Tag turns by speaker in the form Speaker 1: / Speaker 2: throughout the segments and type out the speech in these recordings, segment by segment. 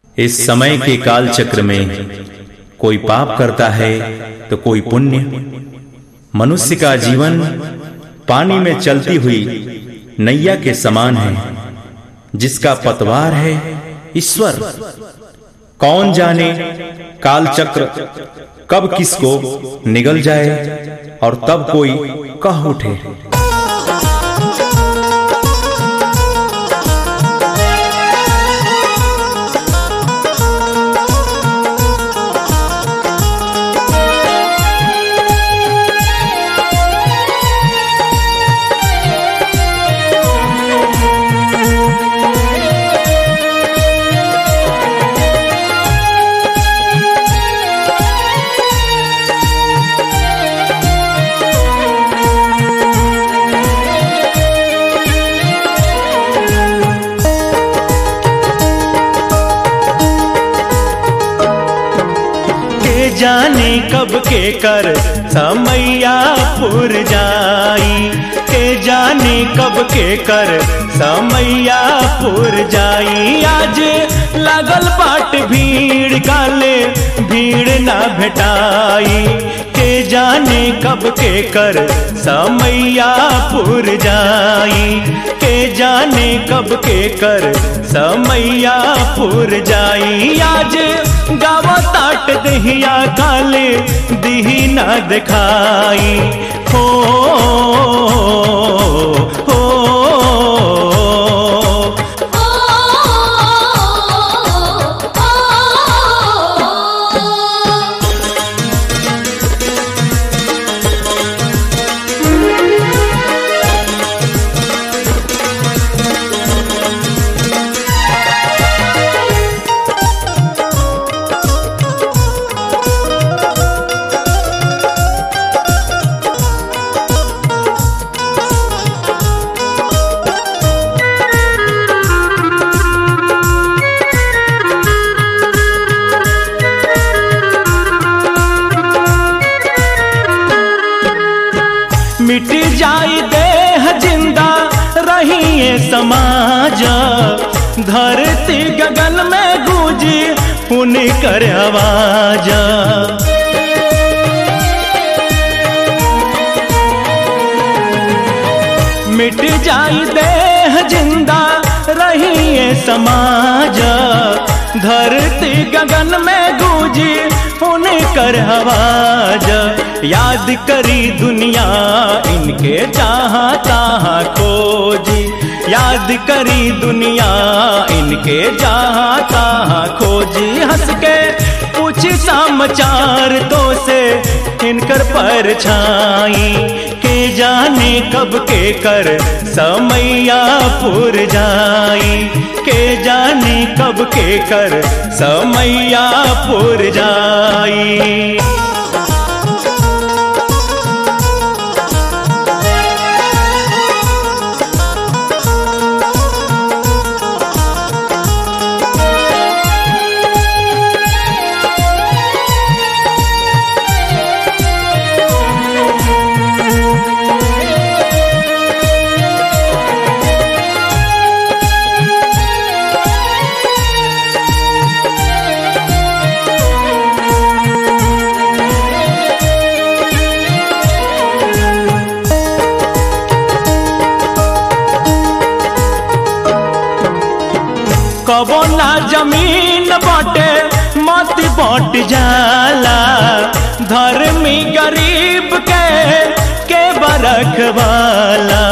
Speaker 1: इस समय के काल चक्र में कोई पाप करता है तो कोई पुण्य मनुष्य का जीवन पानी में चलती हुई नैया के समान है जिसका पतवार है ईश्वर कौन जाने काल चक्र कब किसको निगल जाए और तब कोई कह उठे
Speaker 2: के जाने कब के कर समैया पुर जाई के जाने कब के कर समैया पुर जाई आज लागल बाट भीड़ काले भीड़ ना भेटाई के जाने कब के कर समैया पुर जाई के जाने कब के कर समैया पुर जाई आज गावा ताट दहिया काले दिही ना दिखाई हो हो मिट जाई देह जिंदा रहिए समाज धरती गगन में गूंजी पुण्य कर आवाज मिट जाई देह जिंदा रहिए समाज धरती गगन में गूंजी उन्हें कर आवाज याद करी दुनिया इनके जहाँ तहाँ खोजी याद करी दुनिया इनके जहाँ तहाँ खोजी हंस के पूछी समाचार तो से इनकर परछाई के जाने कब के कर समैया पुर जाई के जाने कब के कर समैया पुर जाई कबो ना जमीन बाटे मत बट जाला धर्मी गरीब के के बरख वाला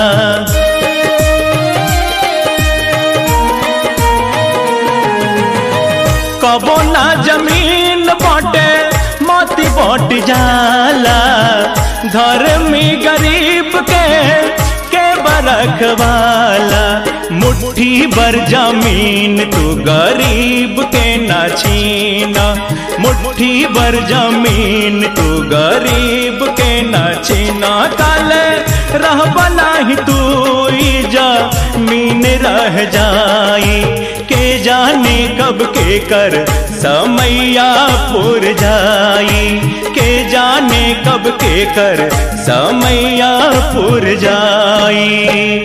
Speaker 2: कबो ना जमीन बाटे मत बट जाला धर्मी गरीब के के बरख वाला मुट्ठी भर जमीन तू गरीब के ना छीना मुट्ठी भर जमीन तू गरीब के ना छीना काले रह बना ही तू जमीन रह जाई के जाने कब के कर समैया पुर जाई के जाने कब के कर समैया पुर जाई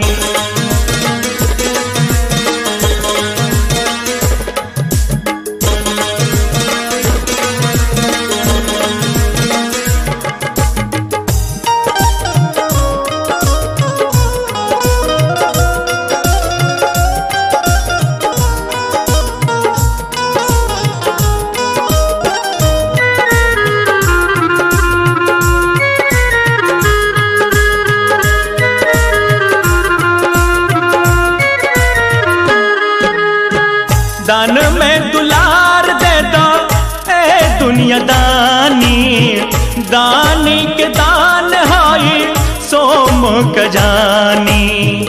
Speaker 2: दान में दुलार दे दो ए दुनिया दानी दानी के दान हाई सोम कजानी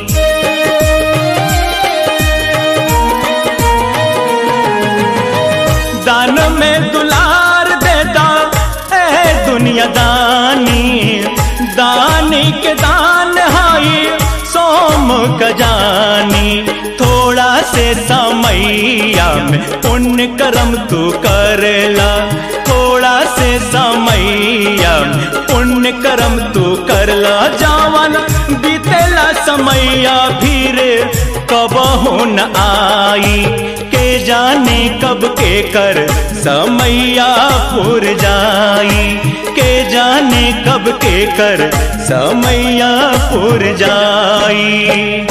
Speaker 2: दान में दुलार दे दो ए दुनिया दानी दानी के दान हाई सोम कजानी थोड़ा से समैया में पुण्य कर्म तू करला थोड़ा से समैया में पुण्य कर्म तू करला जावन बीतेला समैया फिर कब हो न आई के जाने कब के कर समैया पुर जाई के जाने कब के कर समैया पुर जाई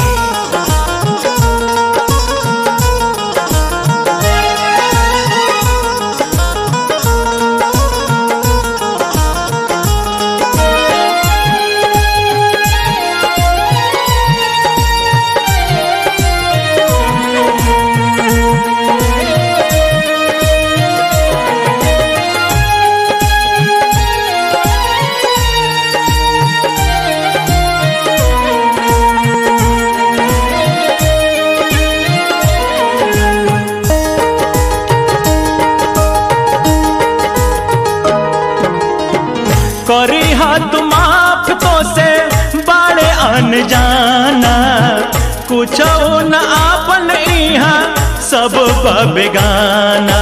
Speaker 2: करी हाथ माफ तो से बाड़े अनजाना कुछ न आपन इहा सब बेगाना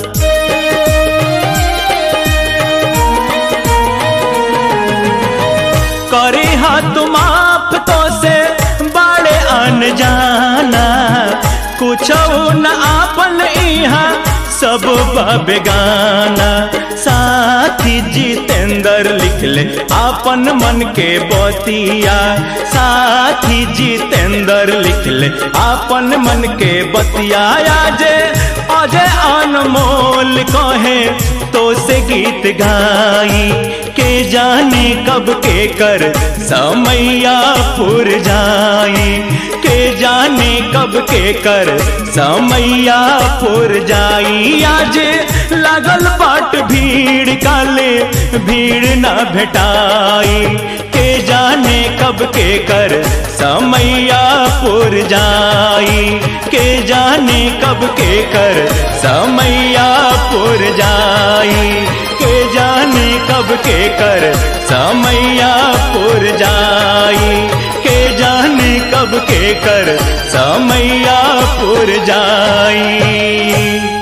Speaker 2: करी हाथ माफ तो से बाड़े अनजाना कुछ न आपन इहा सब बेगाना साथी जितेंद्र लिख ले आपन मन के बतिया साथी जितेंद्र लिख ले आपन मन के बतिया जे अजय अनमोल कहे तो से गीत गाई के जाने कब के कर समैया पुर जाई के जाने कब के कर समैया पुर जाई आज लागल बाट भीड़ काले भीड़ न भेटाई के जाने कब के कर समैया पुर जाई के जाने कब के कर समैया पुर जाई के जाने कब के कर समैया पुर जाई के जाने कब के कर समैया पुर जाई